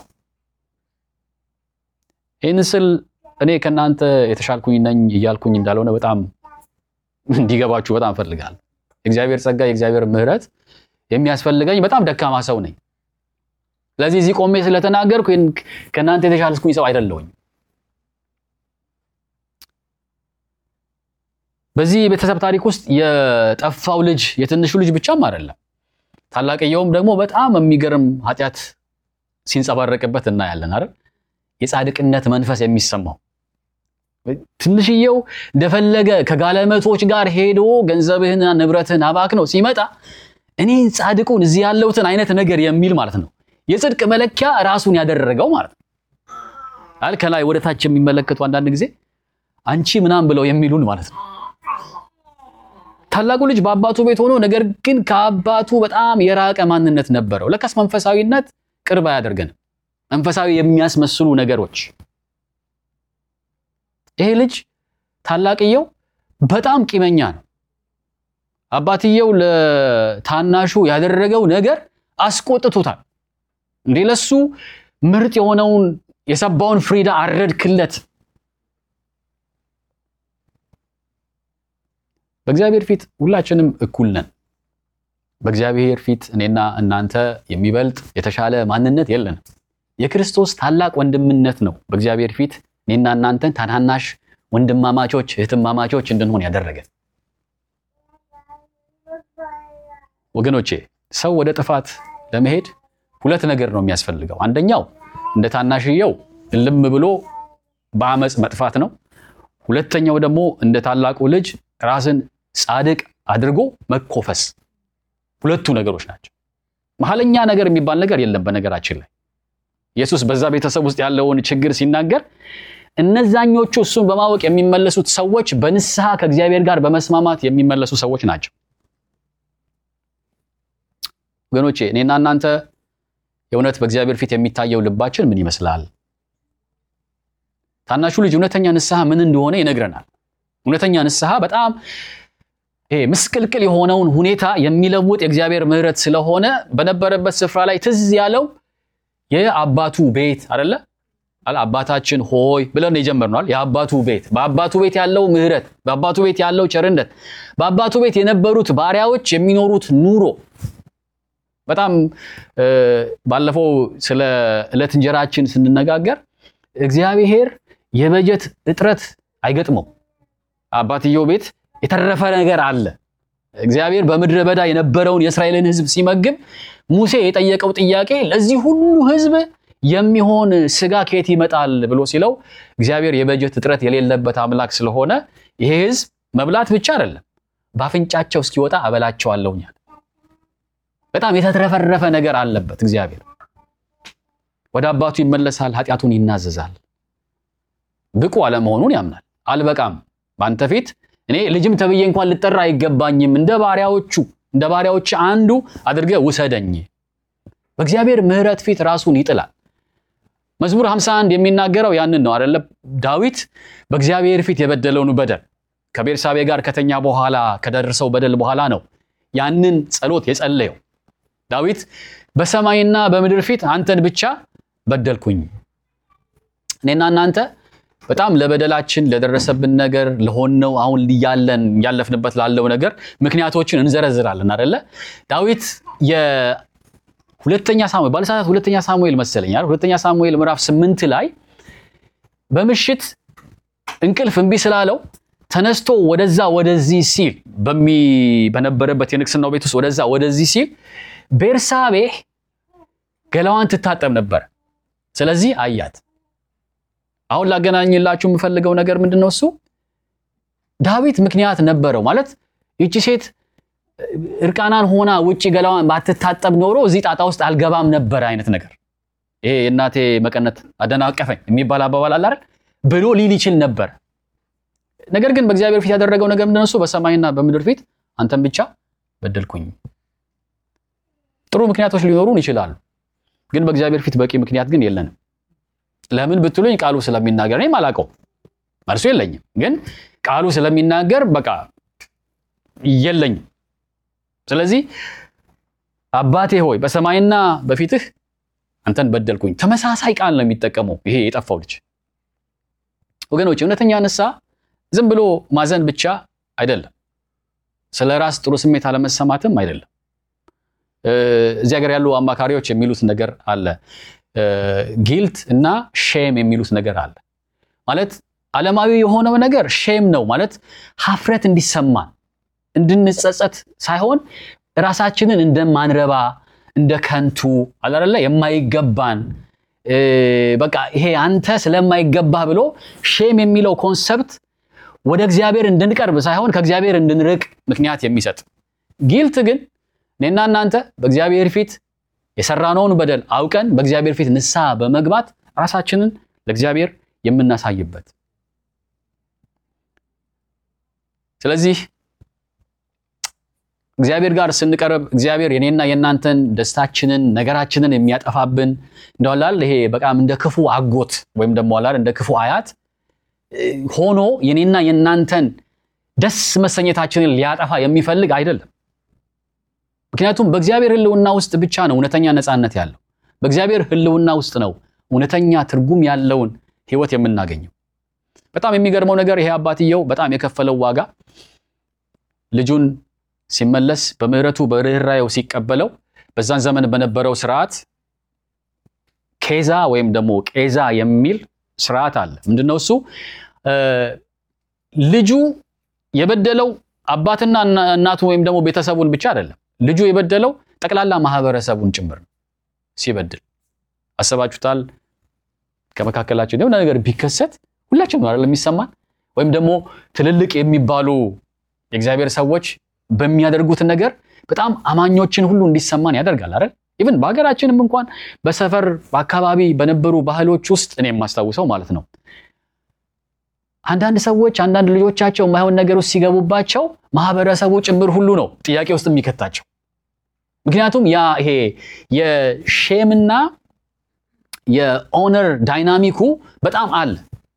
ይህን ስል እኔ ከእናንተ የተሻልኩኝ ነኝ እያልኩኝ እንዳልሆነ በጣም እንዲገባችሁ በጣም እፈልጋለሁ። የእግዚአብሔር ጸጋ፣ የእግዚአብሔር ምሕረት የሚያስፈልገኝ በጣም ደካማ ሰው ነኝ። ስለዚህ እዚህ ቆሜ ስለተናገርኩ ከእናንተ የተሻልኩኝ ሰው አይደለሁኝ። በዚህ ቤተሰብ ታሪክ ውስጥ የጠፋው ልጅ የትንሹ ልጅ ብቻም አይደለም። ታላቅየውም ደግሞ በጣም የሚገርም ኃጢአት ሲንጸባረቅበት እናያለን አይደል? የጻድቅነት መንፈስ የሚሰማው ትንሽየው እንደፈለገ ከጋለመቶች ጋር ሄዶ ገንዘብህንና ንብረትህን አባክነው ሲመጣ እኔ ጻድቁን እዚህ ያለሁትን አይነት ነገር የሚል ማለት ነው። የጽድቅ መለኪያ ራሱን ያደረገው ማለት ነው። አል ከላይ ወደ ታች የሚመለከቱ አንዳንድ ጊዜ አንቺ ምናምን ብለው የሚሉን ማለት ነው። ታላቁ ልጅ በአባቱ ቤት ሆኖ ነገር ግን ከአባቱ በጣም የራቀ ማንነት ነበረው። ለካስ መንፈሳዊነት ቅርብ አያደርገንም። መንፈሳዊ የሚያስመስሉ ነገሮች ይሄ ልጅ ታላቅየው በጣም ቂመኛ ነው። አባትየው ለታናሹ ያደረገው ነገር አስቆጥቶታል። እንዴ ለሱ ምርጥ የሆነውን የሰባውን ፍሪዳ አረድክለት። በእግዚአብሔር ፊት ሁላችንም እኩል ነን። በእግዚአብሔር ፊት እኔና እናንተ የሚበልጥ የተሻለ ማንነት የለንም። የክርስቶስ ታላቅ ወንድምነት ነው በእግዚአብሔር ፊት እኔና እናንተን ታናናሽ ወንድማማቾች እህትማማቾች እንድንሆን ያደረገ። ወገኖቼ ሰው ወደ ጥፋት ለመሄድ ሁለት ነገር ነው የሚያስፈልገው። አንደኛው እንደ ታናሽየው እልም ብሎ በአመፅ መጥፋት ነው። ሁለተኛው ደግሞ እንደ ታላቁ ልጅ ራስን ጻድቅ አድርጎ መኮፈስ። ሁለቱ ነገሮች ናቸው። መሀለኛ ነገር የሚባል ነገር የለም። በነገራችን ላይ ኢየሱስ በዛ ቤተሰብ ውስጥ ያለውን ችግር ሲናገር እነዛኞቹ እሱን በማወቅ የሚመለሱት ሰዎች በንስሐ ከእግዚአብሔር ጋር በመስማማት የሚመለሱ ሰዎች ናቸው። ወገኖቼ እኔና እናንተ የእውነት በእግዚአብሔር ፊት የሚታየው ልባችን ምን ይመስላል? ታናሹ ልጅ እውነተኛ ንስሐ ምን እንደሆነ ይነግረናል። እውነተኛ ንስሐ በጣም ይሄ ምስቅልቅል የሆነውን ሁኔታ የሚለውጥ የእግዚአብሔር ምሕረት ስለሆነ በነበረበት ስፍራ ላይ ትዝ ያለው የአባቱ ቤት አይደለ አለ አባታችን ሆይ ብለን የጀመርነዋል። የአባቱ ቤት በአባቱ ቤት ያለው ምሕረት፣ በአባቱ ቤት ያለው ቸርነት፣ በአባቱ ቤት የነበሩት ባሪያዎች የሚኖሩት ኑሮ በጣም ባለፈው ስለ ዕለት እንጀራችን ስንነጋገር እግዚአብሔር የበጀት እጥረት አይገጥመው። አባትየው ቤት የተረፈ ነገር አለ። እግዚአብሔር በምድረ በዳ የነበረውን የእስራኤልን ሕዝብ ሲመግብ ሙሴ የጠየቀው ጥያቄ ለዚህ ሁሉ ሕዝብ የሚሆን ስጋ ከየት ይመጣል ብሎ ሲለው እግዚአብሔር የበጀት እጥረት የሌለበት አምላክ ስለሆነ ይሄ ሕዝብ መብላት ብቻ አይደለም በአፍንጫቸው እስኪወጣ አበላቸዋለሁኛል። በጣም የተትረፈረፈ ነገር አለበት። እግዚአብሔር ወደ አባቱ ይመለሳል፣ ኃጢአቱን ይናዘዛል፣ ብቁ አለመሆኑን ያምናል። አልበቃም በአንተ ፊት እኔ ልጅም ተብዬ እንኳን ልጠራ አይገባኝም፣ እንደ ባሪያዎቹ እንደ ባሪያዎች አንዱ አድርገህ ውሰደኝ። በእግዚአብሔር ምሕረት ፊት ራሱን ይጥላል። መዝሙር 51 የሚናገረው ያንን ነው አይደለ? ዳዊት በእግዚአብሔር ፊት የበደለውን በደል ከቤርሳቤ ጋር ከተኛ በኋላ ከደረሰው በደል በኋላ ነው ያንን ጸሎት የጸለየው። ዳዊት በሰማይና በምድር ፊት አንተን ብቻ በደልኩኝ። እኔና እናንተ በጣም ለበደላችን ለደረሰብን ነገር ለሆነው አሁን ያለን ያለፍንበት ላለው ነገር ምክንያቶችን እንዘረዝራለን አይደለ? ዳዊት የሁለተኛ ሳሙኤል ባለሰዓታት ሁለተኛ ሳሙኤል መሰለኛል ሁለተኛ ሳሙኤል ምዕራፍ ስምንት ላይ በምሽት እንቅልፍ እምቢ ስላለው ተነስቶ ወደዛ ወደዚህ ሲል በሚ በነበረበት የንግስናው ቤት ውስጥ ወደዛ ወደዚህ ሲል ቤርሳቤ ገላዋን ትታጠብ ነበር። ስለዚህ አያት። አሁን ላገናኝላችሁ የምፈልገው ነገር ምንድን ነው? እሱ ዳዊት ምክንያት ነበረው ማለት ይቺ ሴት እርቃናን ሆና ውጭ ገላዋን ባትታጠብ ኖሮ እዚህ ጣጣ ውስጥ አልገባም ነበር አይነት ነገር። ይሄ የእናቴ መቀነት አደናቀፈኝ የሚባል አባባል አለ አይደል ብሎ ሊል ይችል ነበር። ነገር ግን በእግዚአብሔር ፊት ያደረገው ነገር ምንድን ነው? እሱ በሰማይና በምድር ፊት አንተን ብቻ በደልኩኝ። ጥሩ ምክንያቶች ሊኖሩን ይችላሉ፣ ግን በእግዚአብሔር ፊት በቂ ምክንያት ግን የለንም። ለምን ብትሉኝ ቃሉ ስለሚናገር እኔም አላውቀውም፣ መልሱ የለኝም። ግን ቃሉ ስለሚናገር በቃ የለኝም። ስለዚህ አባቴ ሆይ በሰማይና በፊትህ አንተን በደልኩኝ። ተመሳሳይ ቃል ነው የሚጠቀመው ይሄ የጠፋው ልጅ። ወገኖች እውነተኛ ንስሐ ዝም ብሎ ማዘን ብቻ አይደለም፣ ስለ ራስ ጥሩ ስሜት አለመሰማትም አይደለም። እዚህ ሀገር ያሉ አማካሪዎች የሚሉት ነገር አለ፣ ጊልት እና ሼም የሚሉት ነገር አለ። ማለት ዓለማዊ የሆነው ነገር ሼም ነው ማለት ሀፍረት እንዲሰማን እንድንጸጸት ሳይሆን ራሳችንን እንደማንረባ እንደ ከንቱ አላለ የማይገባን በቃ ይሄ አንተ ስለማይገባ ብሎ ሼም የሚለው ኮንሰፕት ወደ እግዚአብሔር እንድንቀርብ ሳይሆን ከእግዚአብሔር እንድንርቅ ምክንያት የሚሰጥ ጊልት ግን እኔና እናንተ በእግዚአብሔር ፊት የሰራነውን በደል አውቀን በእግዚአብሔር ፊት ንስሐ በመግባት ራሳችንን ለእግዚአብሔር የምናሳይበት ስለዚህ እግዚአብሔር ጋር ስንቀርብ እግዚአብሔር የኔና የእናንተን ደስታችንን ነገራችንን የሚያጠፋብን እንደዋላል ይሄ በጣም እንደ ክፉ አጎት ወይም ደግሞ ዋላል እንደ ክፉ አያት ሆኖ የኔና የእናንተን ደስ መሰኘታችንን ሊያጠፋ የሚፈልግ አይደለም። ምክንያቱም በእግዚአብሔር ሕልውና ውስጥ ብቻ ነው እውነተኛ ነፃነት ያለው። በእግዚአብሔር ሕልውና ውስጥ ነው እውነተኛ ትርጉም ያለውን ሕይወት የምናገኘው። በጣም የሚገርመው ነገር ይሄ አባትየው በጣም የከፈለው ዋጋ ልጁን ሲመለስ በምሕረቱ በርኅራኄው ሲቀበለው በዛን ዘመን በነበረው ስርዓት ኬዛ ወይም ደግሞ ቄዛ የሚል ስርዓት አለ። ምንድነው እሱ? ልጁ የበደለው አባትና እናቱ ወይም ደግሞ ቤተሰቡን ብቻ አይደለም። ልጁ የበደለው ጠቅላላ ማህበረሰቡን ጭምር ነው። ሲበድል አሰባችሁታል? ከመካከላቸው የሆነ ነገር ቢከሰት ሁላችን ነው አይደል የሚሰማን? ወይም ደግሞ ትልልቅ የሚባሉ የእግዚአብሔር ሰዎች በሚያደርጉት ነገር በጣም አማኞችን ሁሉ እንዲሰማን ያደርጋል አይደል? ኢቭን በሀገራችንም እንኳን በሰፈር በአካባቢ በነበሩ ባህሎች ውስጥ እኔ የማስታውሰው ማለት ነው አንዳንድ ሰዎች አንዳንድ ልጆቻቸው የማይሆን ነገር ውስጥ ሲገቡባቸው ማህበረሰቡ ጭምር ሁሉ ነው ጥያቄ ውስጥ የሚከታቸው። ምክንያቱም ያ ይሄ የሼምና የኦነር ዳይናሚኩ በጣም አለ።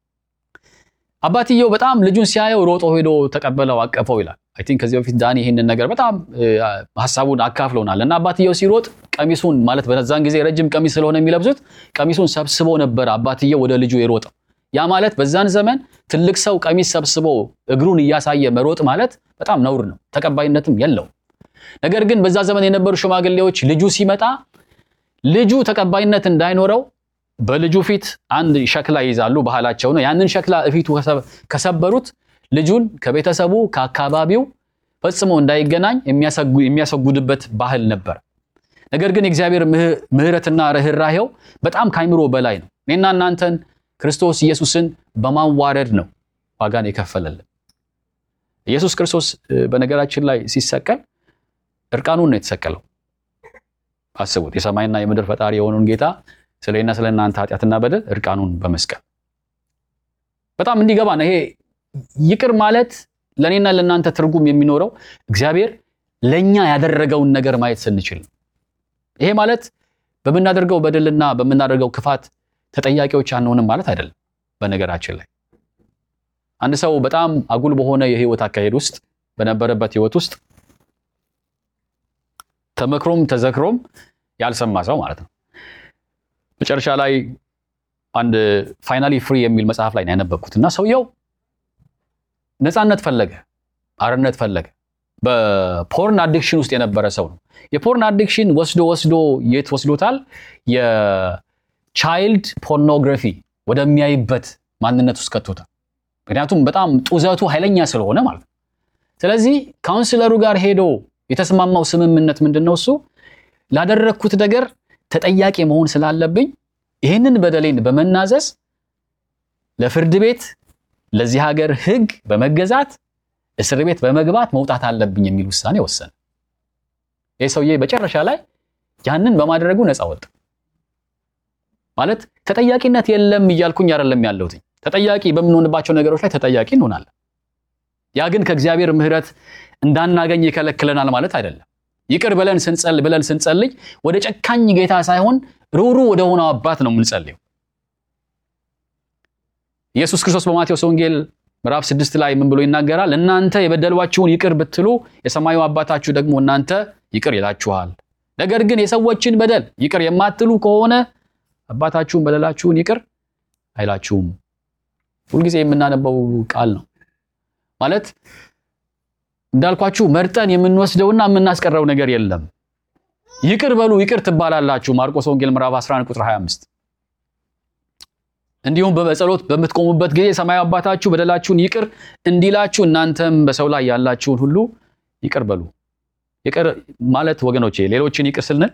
አባትየው በጣም ልጁን ሲያየው ሮጦ ሄዶ ተቀበለው፣ አቀፈው ይላል። አይ ቲንክ ከዚህ በፊት ዳኒ ይህንን ነገር በጣም ሀሳቡን አካፍለውናል። እና አባትየው ሲሮጥ ቀሚሱን ማለት በዛን ጊዜ ረጅም ቀሚስ ስለሆነ የሚለብሱት ቀሚሱን ሰብስቦ ነበር አባትየው ወደ ልጁ የሮጠው። ያ ማለት በዛን ዘመን ትልቅ ሰው ቀሚስ ሰብስቦ እግሩን እያሳየ መሮጥ ማለት በጣም ነውር ነው፣ ተቀባይነትም የለውም። ነገር ግን በዛ ዘመን የነበሩ ሽማግሌዎች ልጁ ሲመጣ ልጁ ተቀባይነት እንዳይኖረው በልጁ ፊት አንድ ሸክላ ይይዛሉ፣ ባህላቸው ነው። ያንን ሸክላ እፊቱ ከሰበሩት ልጁን ከቤተሰቡ ከአካባቢው ፈጽሞ እንዳይገናኝ የሚያሰጉድበት ባህል ነበር። ነገር ግን የእግዚአብሔር ምሕረትና ርኅራሄው በጣም ካይምሮ በላይ ነው። እኔና እናንተን ክርስቶስ ኢየሱስን በማዋረድ ነው ዋጋን የከፈለልን። ኢየሱስ ክርስቶስ በነገራችን ላይ ሲሰቀል እርቃኑን ነው የተሰቀለው። አስቡት፣ የሰማይና የምድር ፈጣሪ የሆነውን ጌታ ስለና ስለ እናንተ ኃጢአትና በደል እርቃኑን በመስቀል በጣም እንዲገባን ይሄ ይቅር ማለት ለእኔና ለእናንተ ትርጉም የሚኖረው እግዚአብሔር ለእኛ ያደረገውን ነገር ማየት ስንችል ነው። ይሄ ማለት በምናደርገው በደልና በምናደርገው ክፋት ተጠያቂዎች አንሆንም ማለት አይደለም። በነገራችን ላይ አንድ ሰው በጣም አጉል በሆነ የህይወት አካሄድ ውስጥ በነበረበት ህይወት ውስጥ ተመክሮም ተዘክሮም ያልሰማ ሰው ማለት ነው። መጨረሻ ላይ አንድ ፋይናሊ ፍሪ የሚል መጽሐፍ ላይ ነው ያነበብኩት እና ሰውየው ነፃነት ፈለገ፣ አርነት ፈለገ። በፖርን አዲክሽን ውስጥ የነበረ ሰው ነው። የፖርን አዲክሽን ወስዶ ወስዶ የት ወስዶታል? የቻይልድ ፖርኖግራፊ ወደሚያይበት ማንነት ውስጥ ከቶታል። ምክንያቱም በጣም ጡዘቱ ኃይለኛ ስለሆነ ማለት ነው። ስለዚህ ካውንስለሩ ጋር ሄዶ የተስማማው ስምምነት ምንድን ነው? እሱ ላደረግኩት ነገር ተጠያቂ መሆን ስላለብኝ ይህንን በደሌን በመናዘዝ ለፍርድ ቤት ለዚህ ሀገር ሕግ በመገዛት እስር ቤት በመግባት መውጣት አለብኝ የሚል ውሳኔ ወሰነ። ይህ ሰውዬ መጨረሻ ላይ ያንን በማድረጉ ነፃ ወጣ። ማለት ተጠያቂነት የለም እያልኩኝ አይደለም ያለሁት። ተጠያቂ በምንሆንባቸው ነገሮች ላይ ተጠያቂ እንሆናለን። ያ ግን ከእግዚአብሔር ምሕረት እንዳናገኝ ይከለክለናል ማለት አይደለም። ይቅር ብለን ስንጸል ብለን ስንጸልይ ወደ ጨካኝ ጌታ ሳይሆን ሩሩ ወደ ሆነው አባት ነው የምንጸልየው። ኢየሱስ ክርስቶስ በማቴዎስ ወንጌል ምዕራፍ ስድስት ላይ ምን ብሎ ይናገራል? እናንተ የበደሏችሁን ይቅር ብትሉ የሰማዩ አባታችሁ ደግሞ እናንተ ይቅር ይላችኋል። ነገር ግን የሰዎችን በደል ይቅር የማትሉ ከሆነ አባታችሁን በደላችሁን ይቅር አይላችሁም። ሁልጊዜ የምናነበው ቃል ነው ማለት እንዳልኳችሁ መርጠን የምንወስደውና የምናስቀረው ነገር የለም። ይቅር በሉ ይቅር ትባላላችሁ። ማርቆስ ወንጌል ምዕራፍ 11 ቁጥር 25 እንዲሁም በጸሎት በምትቆሙበት ጊዜ ሰማያዊ አባታችሁ በደላችሁን ይቅር እንዲላችሁ እናንተም በሰው ላይ ያላችሁን ሁሉ ይቅር በሉ። ይቅር ማለት ወገኖቼ ሌሎችን ይቅር ስንል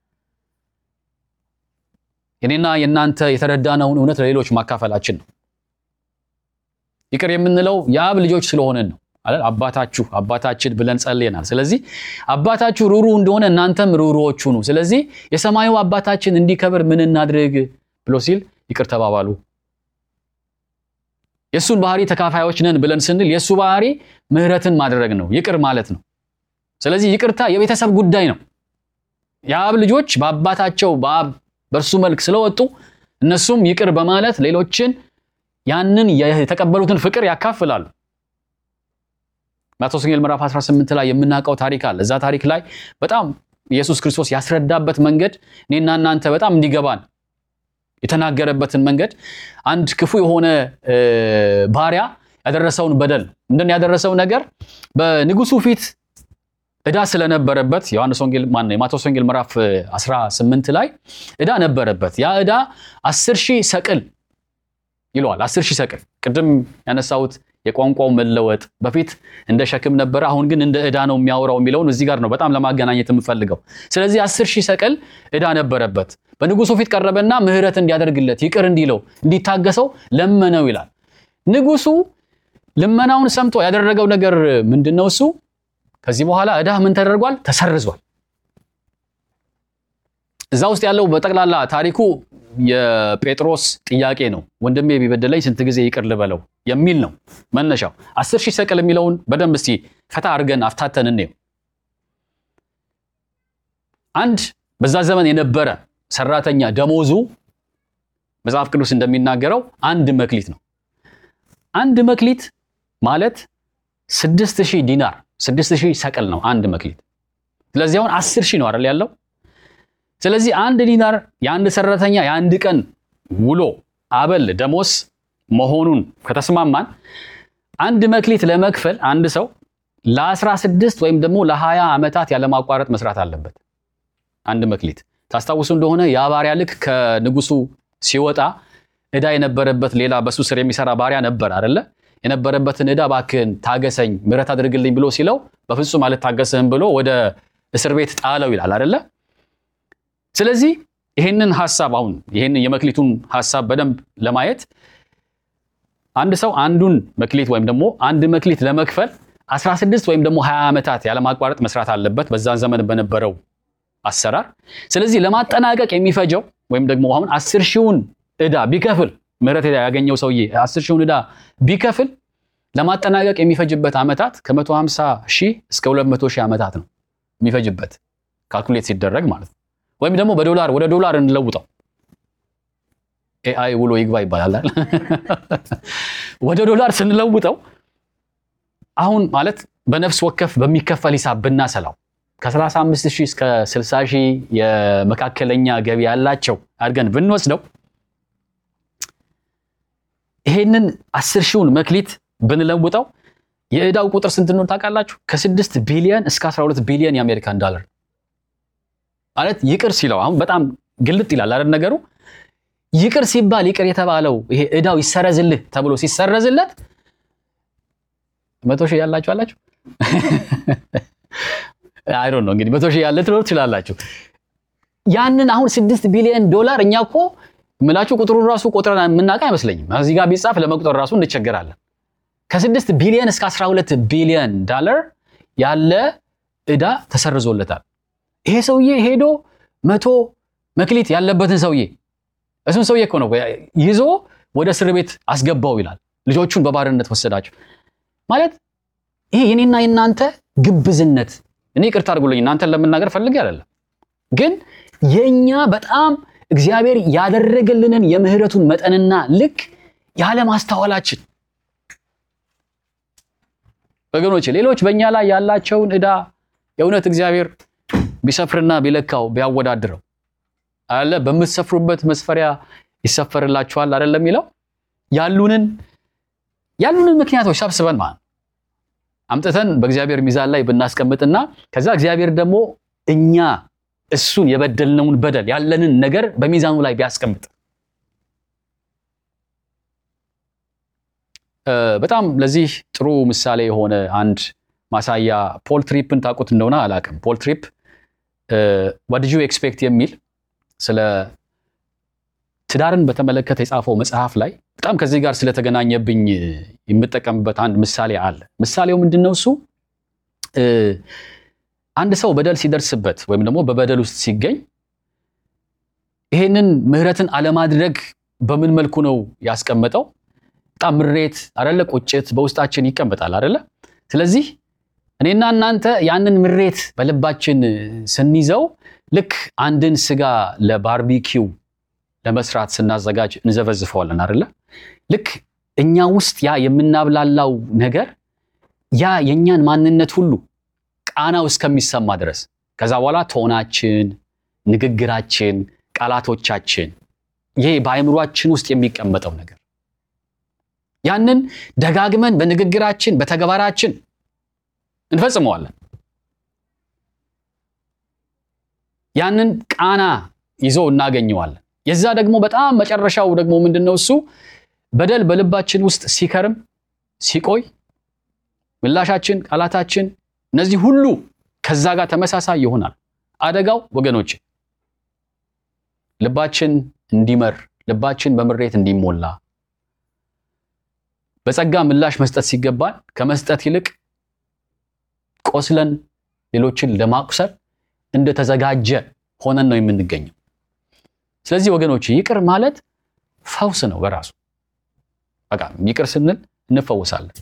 የኔና የእናንተ የተረዳነውን እውነት ለሌሎች ማካፈላችን ነው። ይቅር የምንለው የአብ ልጆች ስለሆነን ነው አይደል? አባታችሁ አባታችን ብለን ጸልየናል። ስለዚህ አባታችሁ ሩሩ እንደሆነ እናንተም ሩሩዎች ሁኑ። ስለዚህ የሰማዩ አባታችን እንዲከብር ምን እናድርግ ብሎ ሲል ይቅር ተባባሉ። የእሱን ባህሪ ተካፋዮች ነን ብለን ስንል የእሱ ባህሪ ምሕረትን ማድረግ ነው፣ ይቅር ማለት ነው። ስለዚህ ይቅርታ የቤተሰብ ጉዳይ ነው። የአብ ልጆች በአባታቸው በአብ በእርሱ መልክ ስለወጡ እነሱም ይቅር በማለት ሌሎችን ያንን የተቀበሉትን ፍቅር ያካፍላሉ። ማቴዎስ ወንጌል ምዕራፍ 18 ላይ የምናውቀው ታሪክ አለ። እዛ ታሪክ ላይ በጣም ኢየሱስ ክርስቶስ ያስረዳበት መንገድ እኔና እናንተ በጣም እንዲገባን የተናገረበትን መንገድ አንድ ክፉ የሆነ ባሪያ ያደረሰውን በደል ምንድን ያደረሰው ነገር በንጉሱ ፊት ዕዳ ስለነበረበት ዮሐንስ ወንጌል ማነው የማቴዎስ ወንጌል ምዕራፍ 18 ላይ ዕዳ ነበረበት። ያ ዕዳ 10 ሺህ ሰቅል ይለዋል። 10 ሺህ ሰቅል ቅድም ያነሳሁት የቋንቋው መለወጥ በፊት እንደ ሸክም ነበረ፣ አሁን ግን እንደ ዕዳ ነው የሚያወራው የሚለውን እዚህ ጋር ነው በጣም ለማገናኘት የምፈልገው። ስለዚህ 10 ሺህ ሰቅል ዕዳ ነበረበት። በንጉሱ ፊት ቀረበና ምሕረት እንዲያደርግለት ይቅር እንዲለው እንዲታገሰው ለመነው ይላል። ንጉሱ ልመናውን ሰምቶ ያደረገው ነገር ምንድን ነው? እሱ ከዚህ በኋላ ዕዳ ምን ተደርጓል? ተሰርዟል። እዛ ውስጥ ያለው በጠቅላላ ታሪኩ የጴጥሮስ ጥያቄ ነው። ወንድሜ ቢበደለኝ ስንት ጊዜ ይቅር ልበለው የሚል ነው መነሻው። አስር ሺህ ሰቅል የሚለውን በደንብ እስቲ ፈታ አድርገን አፍታተን እንየው። አንድ በዛ ዘመን የነበረ ሰራተኛ ደሞዙ መጽሐፍ ቅዱስ እንደሚናገረው አንድ መክሊት ነው። አንድ መክሊት ማለት ስድስት ሺህ ዲናር ስድስት ሺህ ሰቅል ነው አንድ መክሊት። ስለዚህ አሁን አስር ሺህ ነው አይደል ያለው ስለዚህ አንድ ዲናር የአንድ ሰራተኛ የአንድ ቀን ውሎ አበል ደሞዝ መሆኑን ከተስማማን አንድ መክሊት ለመክፈል አንድ ሰው ለ16 ወይም ደግሞ ለ20 ዓመታት ያለማቋረጥ መስራት አለበት። አንድ መክሊት ታስታውሱ እንደሆነ ያ ባሪያ ልክ ከንጉሱ ሲወጣ ዕዳ የነበረበት ሌላ በሱ ስር የሚሰራ ባሪያ ነበር አይደለ? የነበረበትን ዕዳ እባክህን ታገሰኝ፣ ምሕረት አድርግልኝ ብሎ ሲለው በፍጹም አልታገስህም ብሎ ወደ እስር ቤት ጣለው ይላል አይደለ? ስለዚህ ይህንን ሐሳብ አሁን ይህንን የመክሊቱን ሐሳብ በደንብ ለማየት አንድ ሰው አንዱን መክሊት ወይም ደግሞ አንድ መክሊት ለመክፈል 16 ወይም ደግሞ 20 ዓመታት ያለማቋረጥ መስራት አለበት በዛን ዘመን በነበረው አሰራር። ስለዚህ ለማጠናቀቅ የሚፈጀው ወይም ደግሞ አሁን 10 ሺውን ዕዳ ቢከፍል ምህረት ያገኘው ሰውዬ 10 ሺውን ዕዳ ቢከፍል ለማጠናቀቅ የሚፈጅበት ዓመታት ከ150 ሺህ እስከ 200 ሺህ ዓመታት ነው የሚፈጅበት ካልኩሌት ሲደረግ ማለት ነው። ወይም ደግሞ በዶላር ወደ ዶላር እንለውጠው። ኤአይ ውሎ ይግባ ይባላል። ወደ ዶላር ስንለውጠው አሁን ማለት በነፍስ ወከፍ በሚከፈል ሂሳብ ብናሰላው ከ35 ሺህ እስከ 60 ሺህ የመካከለኛ ገቢ ያላቸው አድርገን ብንወስደው ይሄንን 10 ሺውን መክሊት ብንለውጠው የዕዳው ቁጥር ስንት ነው ታውቃላችሁ? ከ6 ቢሊዮን እስከ 12 ቢሊዮን የአሜሪካን ዶላር ማለት ይቅር ሲለው አሁን በጣም ግልጥ ይላል አይደል ነገሩ። ይቅር ሲባል ይቅር የተባለው ይሄ ዕዳው ይሰረዝልህ ተብሎ ሲሰረዝለት መቶ ሺህ ያላችሁ አላችሁ አይ ዶንት ኖ እንግዲህ መቶ ሺህ ያለ ትኖር ትችላላችሁ። ያንን አሁን ስድስት ቢሊዮን ዶላር እኛ እኮ ምላችሁ ቁጥሩን ራሱ ቆጥረን የምናውቅ አይመስለኝም። እዚህ ጋር ቢጻፍ ለመቁጠር ራሱ እንቸገራለን። ከስድስት ቢሊዮን እስከ 12 ቢሊዮን ዶላር ያለ ዕዳ ተሰርዞለታል። ይሄ ሰውዬ ሄዶ መቶ መክሊት ያለበትን ሰውዬ እሱን ሰውዬ እኮ ነው ይዞ ወደ እስር ቤት አስገባው ይላል። ልጆቹን በባርነት ወሰዳቸው ማለት ይሄ የኔና የናንተ ግብዝነት እኔ ይቅርታ አድርጉልኝ እናንተን ለመናገር ፈልጌ አይደለም፣ ግን የእኛ በጣም እግዚአብሔር ያደረገልንን የምህረቱን መጠንና ልክ ያለማስተዋላችን ወገኖች ሌሎች በእኛ ላይ ያላቸውን ዕዳ የእውነት እግዚአብሔር ቢሰፍርና ቢለካው ቢያወዳድረው አለ በምትሰፍሩበት መስፈሪያ ይሰፈርላችኋል አይደለም የሚለው ያሉንን ያሉንን ምክንያቶች ሰብስበን ማለት አምጥተን በእግዚአብሔር ሚዛን ላይ ብናስቀምጥና ከዛ እግዚአብሔር ደግሞ እኛ እሱን የበደልነውን በደል ያለንን ነገር በሚዛኑ ላይ ቢያስቀምጥ በጣም ለዚህ ጥሩ ምሳሌ የሆነ አንድ ማሳያ ፖል ትሪፕን ታውቁት እንደሆነ አላውቅም። ፖል ትሪፕ ዋት ዲድ ዩ ኤክስፔክት የሚል ስለ ትዳርን በተመለከተ የጻፈው መጽሐፍ ላይ በጣም ከዚህ ጋር ስለተገናኘብኝ የምጠቀምበት አንድ ምሳሌ አለ። ምሳሌው ምንድን ነው? እሱ አንድ ሰው በደል ሲደርስበት ወይም ደግሞ በበደል ውስጥ ሲገኝ ይሄንን ምህረትን አለማድረግ በምን መልኩ ነው ያስቀመጠው? በጣም ምሬት አደለ፣ ቁጭት በውስጣችን ይቀመጣል አደለ። ስለዚህ እኔና እናንተ ያንን ምሬት በልባችን ስንይዘው ልክ አንድን ስጋ ለባርቢኪው ለመስራት ስናዘጋጅ እንዘፈዝፈዋለን አደለ። ልክ እኛ ውስጥ ያ የምናብላላው ነገር ያ የእኛን ማንነት ሁሉ ቃናው እስከሚሰማ ድረስ ከዛ በኋላ ቶናችን፣ ንግግራችን፣ ቃላቶቻችን ይሄ በአእምሯችን ውስጥ የሚቀመጠው ነገር ያንን ደጋግመን በንግግራችን በተግባራችን እንፈጽመዋለን። ያንን ቃና ይዞ እናገኘዋለን። የዛ ደግሞ በጣም መጨረሻው ደግሞ ምንድን ነው? እሱ በደል በልባችን ውስጥ ሲከርም ሲቆይ ምላሻችን፣ ቃላታችን እነዚህ ሁሉ ከዛ ጋር ተመሳሳይ ይሆናል። አደጋው ወገኖች ልባችን እንዲመር ልባችን በምሬት እንዲሞላ በጸጋ ምላሽ መስጠት ሲገባን ከመስጠት ይልቅ ቆስለን ሌሎችን ለማቁሰል እንደተዘጋጀ ሆነን ነው የምንገኘው። ስለዚህ ወገኖች ይቅር ማለት ፈውስ ነው በራሱ። በቃ ይቅር ስንል እንፈወሳለን።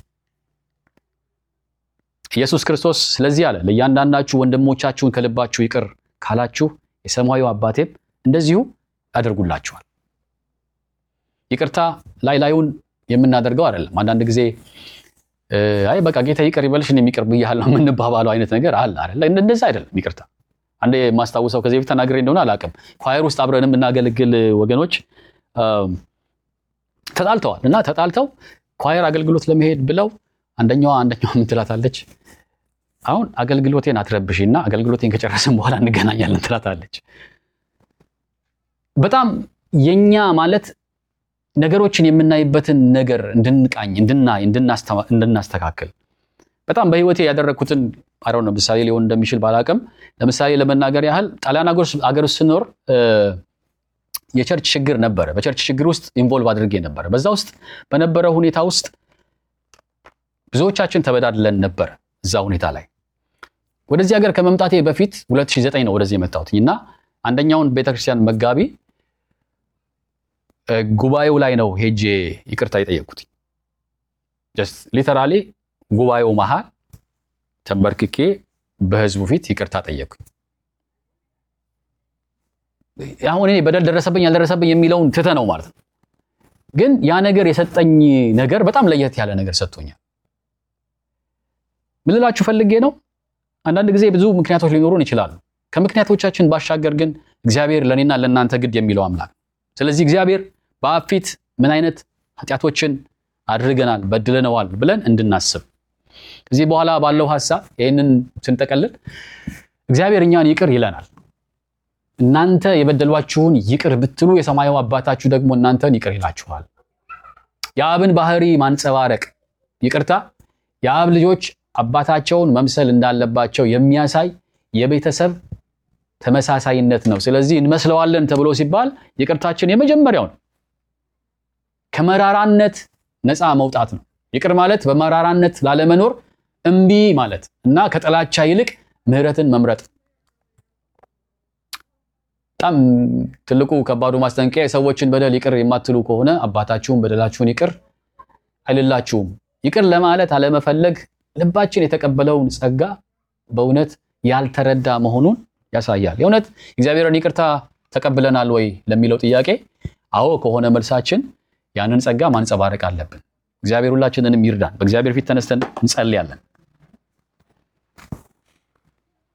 ኢየሱስ ክርስቶስ ስለዚህ አለ፣ ለእያንዳንዳችሁ ወንድሞቻችሁን ከልባችሁ ይቅር ካላችሁ የሰማዩ አባቴም እንደዚሁ ያደርጉላችኋል። ይቅርታ ላይ ላዩን የምናደርገው አይደለም። አንዳንድ ጊዜ አይ በቃ ጌታ ይቅር ይበልሽ እኔም ይቅር ብያለሁ የምንባባለው አይነት ነገር አለ አይደለ? እንደዛ አይደለም ይቅርታ። አንዴ የማስታውሰው ከዚህ በፊት ተናግሬ እንደሆነ አላውቅም። ኳየር ውስጥ አብረን የምናገለግል ወገኖች ተጣልተዋል እና ተጣልተው ኳየር አገልግሎት ለመሄድ ብለው አንደኛዋ አንደኛዋ ምን ትላታለች? አሁን አገልግሎቴን አትረብሽ እና አገልግሎቴን ከጨረስን በኋላ እንገናኛለን ትላታለች። በጣም የኛ ማለት ነገሮችን የምናይበትን ነገር እንድንቃኝ፣ እንድናይ፣ እንድናስተካክል በጣም በህይወቴ ያደረግኩትን አረው ነው ምሳሌ ሊሆን እንደሚችል ባላቅም ለምሳሌ ለመናገር ያህል ጣሊያን ሀገር ውስጥ ስኖር የቸርች ችግር ነበረ። በቸርች ችግር ውስጥ ኢንቮልቭ አድርጌ ነበረ። በዛ ውስጥ በነበረ ሁኔታ ውስጥ ብዙዎቻችን ተበዳድለን ነበረ። እዛ ሁኔታ ላይ ወደዚህ ሀገር ከመምጣቴ በፊት 2009 ነው ወደዚህ የመጣሁት እና አንደኛውን ቤተክርስቲያን መጋቢ ጉባኤው ላይ ነው ሄጄ ይቅርታ የጠየቅኩት። ጀስት ሊተራሊ ጉባኤው መሃል ተንበርክኬ በህዝቡ ፊት ይቅርታ ጠየቅኩኝ። አሁን እኔ በደል ደረሰብኝ ያልደረሰብኝ የሚለውን ትተ ነው ማለት ነው። ግን ያ ነገር የሰጠኝ ነገር በጣም ለየት ያለ ነገር ሰጥቶኛል። ምን ልላችሁ ፈልጌ ነው፣ አንዳንድ ጊዜ ብዙ ምክንያቶች ሊኖሩን ይችላሉ። ከምክንያቶቻችን ባሻገር ግን እግዚአብሔር ለእኔና ለእናንተ ግድ የሚለው አምላክ ነው። ስለዚህ እግዚአብሔር በአብ ፊት ምን አይነት ኃጢአቶችን አድርገናል በድለነዋል ብለን እንድናስብ ከዚህ በኋላ ባለው ሀሳብ ይህንን ስንጠቀልል እግዚአብሔር እኛን ይቅር ይለናል። እናንተ የበደሏችሁን ይቅር ብትሉ የሰማዩ አባታችሁ ደግሞ እናንተን ይቅር ይላችኋል። የአብን ባህሪ ማንጸባረቅ ይቅርታ የአብ ልጆች አባታቸውን መምሰል እንዳለባቸው የሚያሳይ የቤተሰብ ተመሳሳይነት ነው። ስለዚህ እንመስለዋለን ተብሎ ሲባል ይቅርታችን የመጀመሪያው ነው። ከመራራነት ነፃ መውጣት ነው። ይቅር ማለት በመራራነት ላለመኖር እምቢ ማለት እና ከጥላቻ ይልቅ ምሕረትን መምረጥ። በጣም ትልቁ ከባዱ ማስጠንቀቂያ የሰዎችን በደል ይቅር የማትሉ ከሆነ አባታችሁን በደላችሁን ይቅር አይልላችሁም። ይቅር ለማለት አለመፈለግ ልባችን የተቀበለውን ጸጋ በእውነት ያልተረዳ መሆኑን ያሳያል። የእውነት እግዚአብሔርን ይቅርታ ተቀብለናል ወይ ለሚለው ጥያቄ አዎ ከሆነ መልሳችን ያንን ጸጋ ማንጸባረቅ አለብን። እግዚአብሔር ሁላችንንም ይርዳን። በእግዚአብሔር ፊት ተነስተን እንጸልያለን።